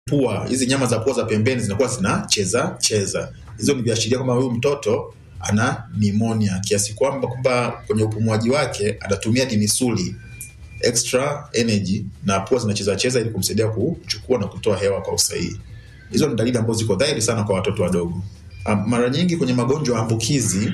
pua, hizi nyama za pua za pembeni zinakuwa zinacheza cheza. Hizo ni viashiria kwamba huyu mtoto ana pneumonia kiasi kwamba kwamba kwenye upumuaji wake anatumia dimisuli extra energy na pua zinacheza cheza ili kumsaidia kuchukua na kutoa hewa kwa usahihi. Hizo ni dalili ambazo ziko dhahiri sana kwa watoto wadogo. Um, mara nyingi kwenye magonjwa ya ambukizi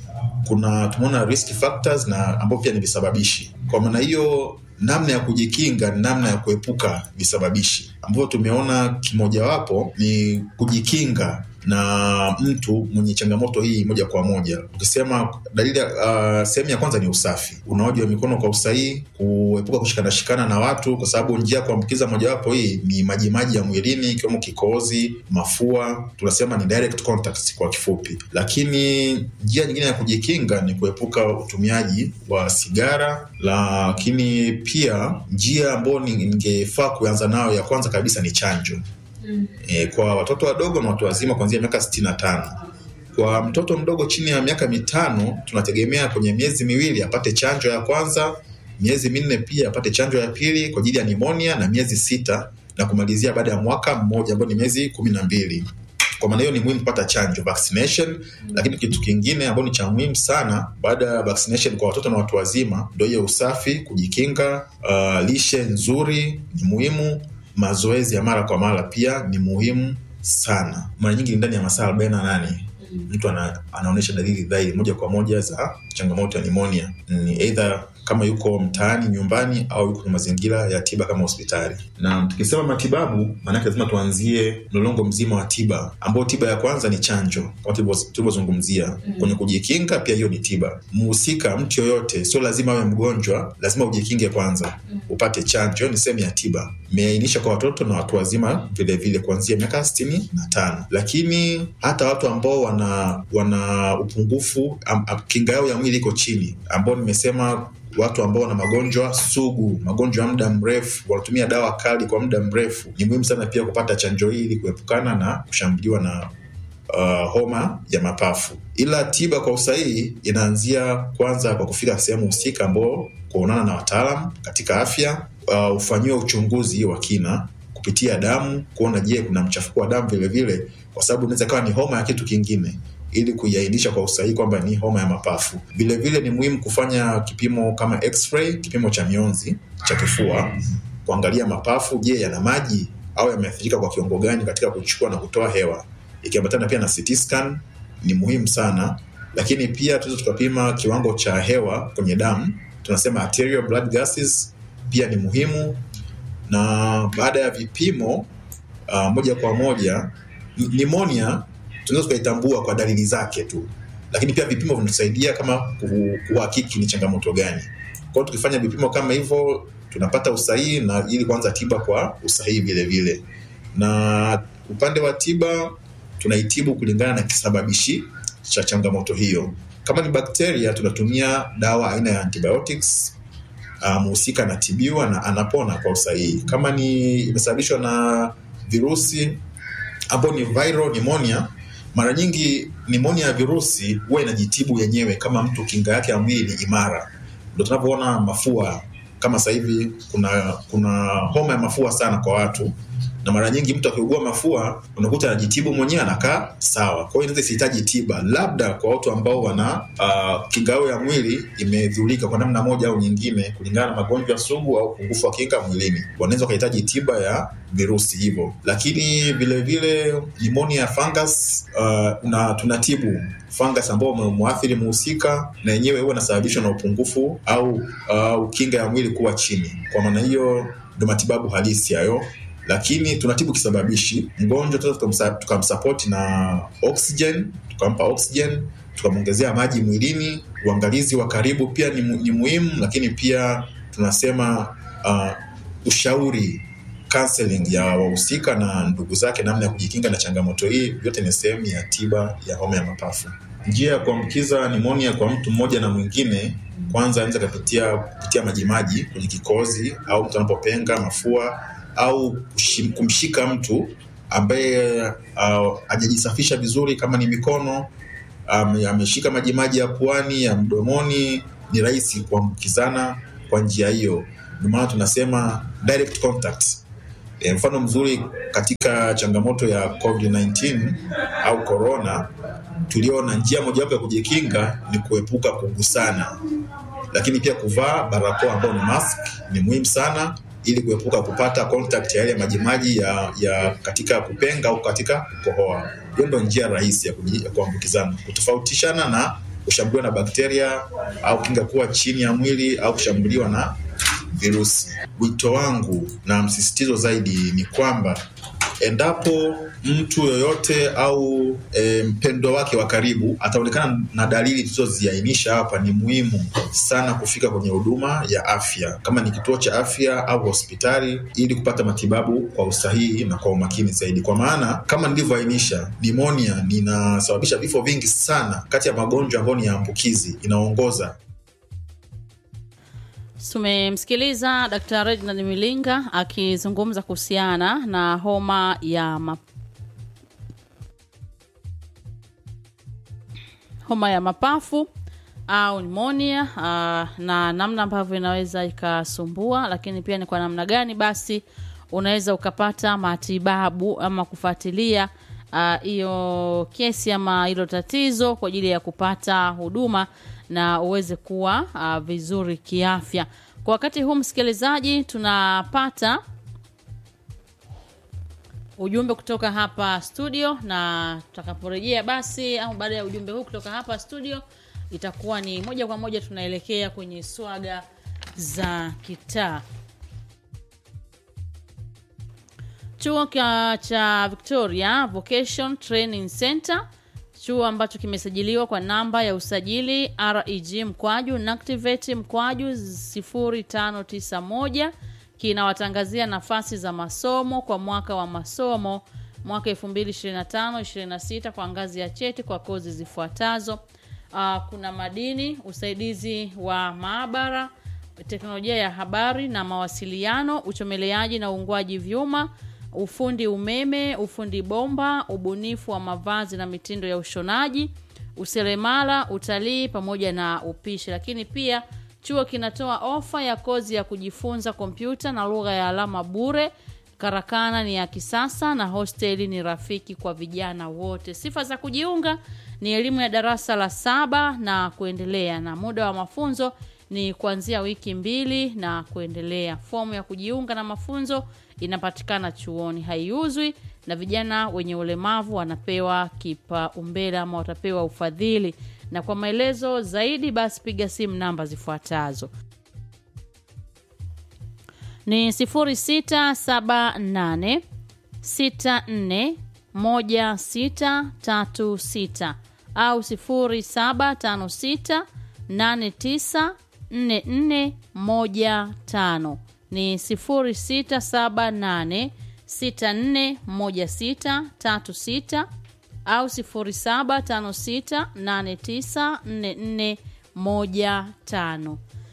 kuna tumeona risk factors na ambao pia ni visababishi. Kwa maana hiyo, namna ya kujikinga ni namna ya kuepuka visababishi, ambavyo tumeona kimojawapo ni kujikinga na mtu mwenye changamoto hii moja kwa moja. Ukisema dalili, uh, sehemu ya kwanza ni usafi, unaoji wa mikono kwa usahihi, kuepuka kushikana shikana na watu, kwa sababu njia ya kuambukiza mojawapo hii ni majimaji ya mwilini, ikiwemo kikohozi, mafua, tunasema ni direct contacts kwa kifupi. Lakini njia nyingine ya kujikinga ni kuepuka utumiaji wa sigara, lakini pia njia ambayo ningefaa kuanza nayo ya kwanza kabisa ni chanjo. E, kwa watoto wadogo na watu wazima kuanzia miaka sitini na tano. Kwa mtoto mdogo chini ya miaka mitano tunategemea kwenye miezi miwili apate chanjo ya kwanza, miezi minne pia apate chanjo ya pili kwa ajili ya nimonia na miezi sita na kumalizia baada ya mwaka mmoja ambao ni miezi kumi na mbili. Kwa maana hiyo ni muhimu kupata chanjo vaccination. Lakini kitu kingine ambao ni cha muhimu sana baada ya vaccination kwa watoto na watu wazima ndio hiyo usafi, kujikinga, uh, lishe nzuri ni muhimu mazoezi ya mara kwa mara pia ni muhimu sana. Mara nyingi ni ndani ya masaa arobaini na nane mtu ana, anaonyesha dalili dhahiri moja kwa moja za changamoto ya nimonia, ni eidha kama yuko mtaani nyumbani au yuko kwenye mazingira ya tiba kama hospitali. Na tukisema matibabu, maanake lazima tuanzie mlolongo mzima wa tiba, ambao tiba ya kwanza ni chanjo kama tulivyozungumzia kwenye kujikinga. Pia hiyo ni tiba. Mhusika, mtu yoyote, sio lazima awe mgonjwa, lazima ujikinge kwanza, upate chanjo, ni sehemu ya tiba. Imeainisha kwa watoto na watu wazima vilevile kuanzia miaka sitini na tano, lakini hata watu ambao wana wana upungufu am, am, kinga yao ya mwili iko chini, ambao nimesema watu ambao wana magonjwa sugu, magonjwa ya muda mrefu, wanatumia dawa kali kwa muda mrefu, ni muhimu sana pia kupata chanjo hii ili kuepukana na kushambuliwa na uh, homa ya mapafu. Ila tiba kwa usahihi inaanzia kwanza kwa kufika sehemu husika, ambao kuonana na wataalam katika afya, uh, ufanyiwe uchunguzi wa kina kupitia damu, kuona je, kuna mchafuko wa damu vilevile, kwa sababu inaweza kawa ni homa ya kitu kingine ili kuiainisha kwa usahihi kwamba ni homa ya mapafu. Vilevile ni muhimu kufanya kipimo kama x-ray, kipimo cha mionzi cha kifua, kuangalia mapafu, je, yana maji au yameathirika kwa kiwango gani katika kuchukua na kutoa hewa, ikiambatana pia na CT scan ni muhimu sana. Lakini pia tunaweza tukapima kiwango cha hewa kwenye damu, tunasema arterial blood gases, pia ni muhimu. Na baada ya vipimo uh, moja kwa moja nimonia tunaweza tukaitambua kwa dalili zake tu, lakini pia vipimo vinatusaidia kama kuhakiki ni changamoto gani. Kwa hiyo tukifanya vipimo kama hivyo tunapata usahihi na ili kuanza tiba kwa usahihi vile vile. Na upande wa tiba tunaitibu kulingana na kisababishi cha changamoto hiyo. Kama ni bakteria, tunatumia dawa aina ya antibiotics, mhusika um, anatibiwa na anapona kwa usahihi. Kama ni imesababishwa na virusi ambao ni viral pneumonia mara nyingi nimonia ya virusi huwa inajitibu yenyewe kama mtu kinga yake ya mwili ni imara. Ndo tunavyoona mafua kama sasa hivi kuna kuna homa ya mafua sana kwa watu, na mara nyingi mtu akiugua mafua unakuta anajitibu mwenyewe anakaa sawa. Kwa hiyo inaweza isihitaji tiba, labda kwa watu ambao wana uh, kinga yao ya mwili imedhulika kwa namna moja au nyingine, kulingana na magonjwa sugu au upungufu wa kinga mwilini, wanaweza wakahitaji tiba ya virusi hivyo. Lakini vilevile nimonia ya fungus uh, na tunatibu fungus ambao umemwathiri mhusika, na yenyewe huwa inasababishwa na upungufu au uh, kinga ya mwili kuwa chini. Kwa maana hiyo ndo matibabu halisi hayo lakini tunatibu kisababishi. Mgonjwa tunaweza tukamsapoti na oxygen, tukampa oxygen, tukamwongezea maji mwilini. Uangalizi wa karibu pia ni, ni muhimu, lakini pia tunasema uh, ushauri counseling ya wahusika na ndugu zake, namna ya kujikinga na changamoto hii, vyote ni sehemu ya tiba ya homa ya mapafu. Njia ya kuambukiza nimonia kwa mtu mmoja na mwingine, kwanza anaweza kupitia kupitia majimaji kwenye kikozi au mtu anapopenga mafua au kumshika mtu ambaye hajajisafisha uh, vizuri, kama ni mikono um, ameshika majimaji ya puani ya mdomoni, ni rahisi kuambukizana kwa njia hiyo. Ndio maana tunasema direct contact E, mfano mzuri katika changamoto ya COVID-19 au corona, tuliona njia mojawapo ya kujikinga ni kuepuka kugusana, lakini pia kuvaa barakoa ambayo ni mask ni muhimu sana ili kuepuka kupata contact ya yale majimaji ya, ya katika kupenga au katika kukohoa. Hiyo ndio njia rahisi ya, kuji- ya kuambukizana, kutofautishana na kushambuliwa na bakteria au kinga kuwa chini ya mwili au kushambuliwa na virusi. Wito wangu na msisitizo zaidi ni kwamba endapo mtu yoyote au e, mpendo wake wa karibu ataonekana na dalili tulizoziainisha hapa, ni muhimu sana kufika kwenye huduma ya afya, kama ni kituo cha afya au hospitali, ili kupata matibabu kwa usahihi na kwa umakini zaidi, kwa maana kama nilivyoainisha, nimonia inasababisha vifo vingi sana. Kati ya magonjwa ambayo ni ya ambukizi inaongoza Tumemsikiliza Dr. Reginald Milinga akizungumza kuhusiana na homa ya ma... homa ya mapafu au pneumonia uh, na namna ambavyo inaweza ikasumbua, lakini pia ni kwa namna gani basi unaweza ukapata matibabu ama kufuatilia hiyo uh, kesi ama hilo tatizo kwa ajili ya kupata huduma na uweze kuwa uh, vizuri kiafya. Kwa wakati huu msikilizaji, tunapata ujumbe kutoka hapa studio, na tutakaporejea basi au baada ya ujumbe huu kutoka hapa studio, itakuwa ni moja kwa moja tunaelekea kwenye swaga za kitaa. Chuo cha cha Victoria Vocation Training Center, chuo ambacho kimesajiliwa kwa namba ya usajili REG mkwaju NACTIVATE mkwaju 0591 kinawatangazia nafasi za masomo kwa mwaka wa masomo mwaka 2025-26 kwa ngazi ya cheti kwa kozi zifuatazo. Uh, kuna madini, usaidizi wa maabara, teknolojia ya habari na mawasiliano, uchomeleaji na uungwaji vyuma, ufundi umeme, ufundi bomba, ubunifu wa mavazi na mitindo ya ushonaji, useremala, utalii pamoja na upishi. Lakini pia chuo kinatoa ofa ya kozi ya kujifunza kompyuta na lugha ya alama bure. Karakana ni ya kisasa na hosteli ni rafiki kwa vijana wote. Sifa za kujiunga ni elimu ya darasa la saba na kuendelea, na muda wa mafunzo ni kuanzia wiki mbili na kuendelea. Fomu ya kujiunga na mafunzo inapatikana chuoni, haiuzwi, na vijana wenye ulemavu wanapewa kipaumbele ama watapewa ufadhili. Na kwa maelezo zaidi, basi piga simu namba zifuatazo ni 0678 64 1636 au 0756 89 4415 ni 0678 641636 au 0756 89 4415.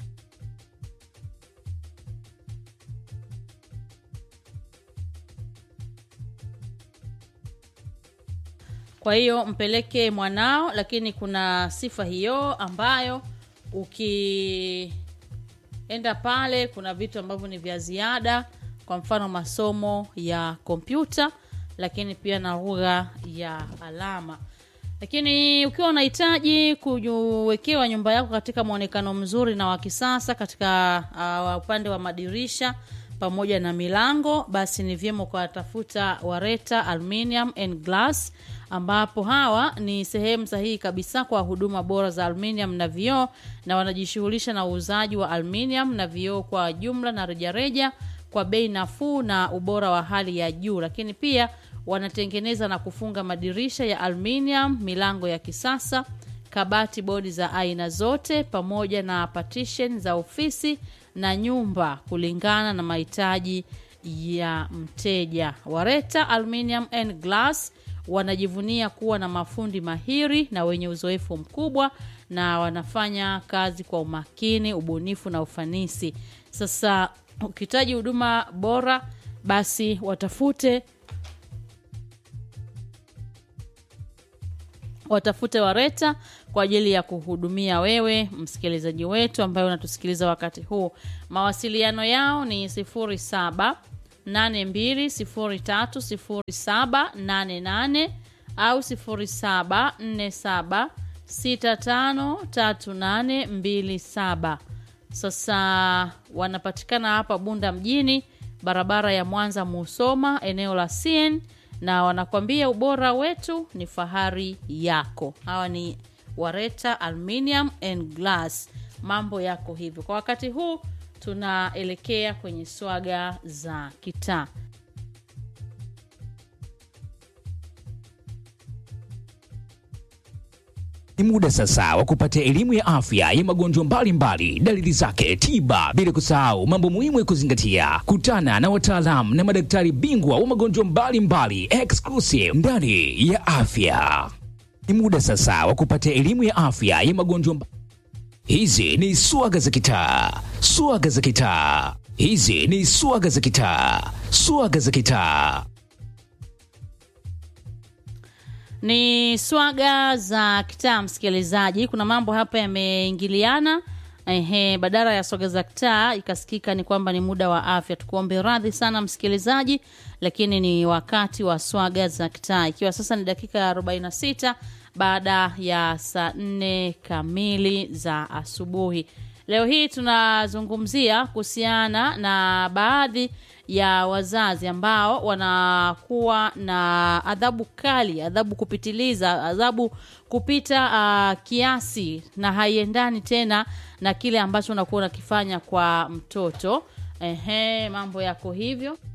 Kwa hiyo mpeleke mwanao, lakini kuna sifa hiyo ambayo ukienda pale, kuna vitu ambavyo ni vya ziada, kwa mfano masomo ya kompyuta, lakini pia na lugha ya alama. Lakini ukiwa unahitaji kuwekewa nyumba yako katika mwonekano mzuri na wa kisasa katika uh, upande wa madirisha pamoja na milango, basi ni vyema kuwatafuta Wareta Aluminium and Glass ambapo hawa ni sehemu sahihi kabisa kwa huduma bora za aluminium na vioo, na wanajishughulisha na uuzaji wa aluminium na vioo kwa jumla na rejareja kwa bei nafuu na ubora wa hali ya juu. Lakini pia wanatengeneza na kufunga madirisha ya aluminium, milango ya kisasa, kabati, bodi za aina zote, pamoja na partition za ofisi na nyumba kulingana na mahitaji ya mteja. Wareta Aluminium and Glass wanajivunia kuwa na mafundi mahiri na wenye uzoefu mkubwa na wanafanya kazi kwa umakini, ubunifu na ufanisi. Sasa ukihitaji huduma bora, basi watafute watafute Wareta kwa ajili ya kuhudumia wewe msikilizaji wetu ambaye unatusikiliza wakati huu. Mawasiliano yao ni 07 82030788 au 0747653827 sasa wanapatikana hapa bunda mjini barabara ya mwanza musoma eneo la cn na wanakwambia ubora wetu ni fahari yako hawa ni wareta aluminium and glass mambo yako hivyo kwa wakati huu tunaelekea kwenye swaga za kitaa Ni muda sasa wa kupata elimu ya afya ya magonjwa mbalimbali, dalili zake, tiba, bila kusahau mambo muhimu ya kuzingatia. Kutana na wataalamu na madaktari bingwa wa magonjwa mbalimbali exclusive ndani ya afya. Ni muda sasa wa kupata elimu ya afya ya magonjwa mba... Hizi ni swaga za kitaa, swaga za kitaa. Hizi ni swaga za kitaa, swaga za kitaa. ni swaga za kitaa msikilizaji kuna mambo hapa yameingiliana Ehe, badala ya swaga za kitaa ikasikika ni kwamba ni muda wa afya tukuombe radhi sana msikilizaji lakini ni wakati wa swaga za kitaa ikiwa sasa ni dakika ya 46 baada ya saa 4 kamili za asubuhi leo hii tunazungumzia kuhusiana na baadhi ya wazazi ambao wanakuwa na adhabu kali adhabu kupitiliza adhabu kupita uh, kiasi na haiendani tena na kile ambacho unakuwa unakifanya kwa mtoto ehe mambo yako hivyo